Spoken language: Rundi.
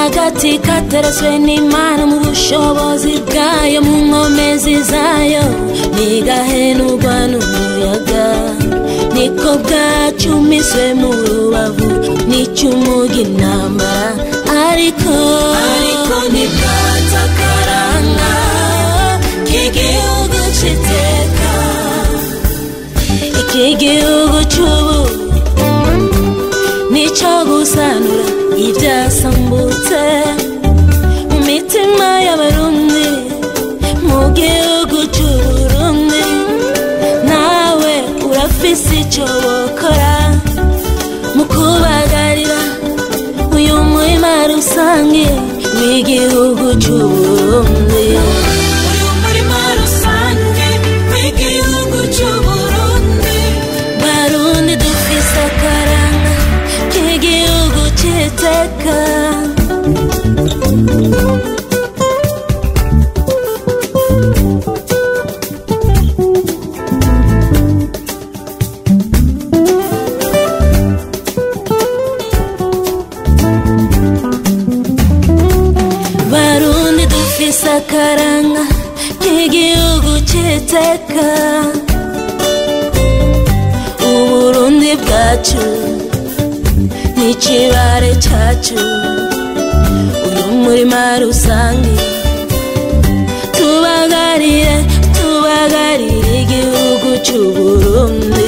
agati kateretswe n'imana mu bushobozi bwayo mu nkomezi zayo ntigahenurwa n'umuyaga niko bwacumiswe mu rubavu n'icyumuga intambara ariko ariko ntibwatakaranga k'igihugu cy'iteka iki gihugu cy'ubu nicyo gusanura ibyasambutse mu mitima y'abarundi mu gihugu cy'uburundi nawe urafise icyo bokora mu kubagarira uyu murima rusange w'igihugu cy'uburundi uyu murima rusange w'igihugu cy'uburundi barundi dufise akaranga k'igihugu cy'iteka barundi dufise akaranga k'igihugu cy'iteka uburundi bwacu n'ikibare cyacu uyu murima rusange tubagarire tubagarire igihugu cy'uburundi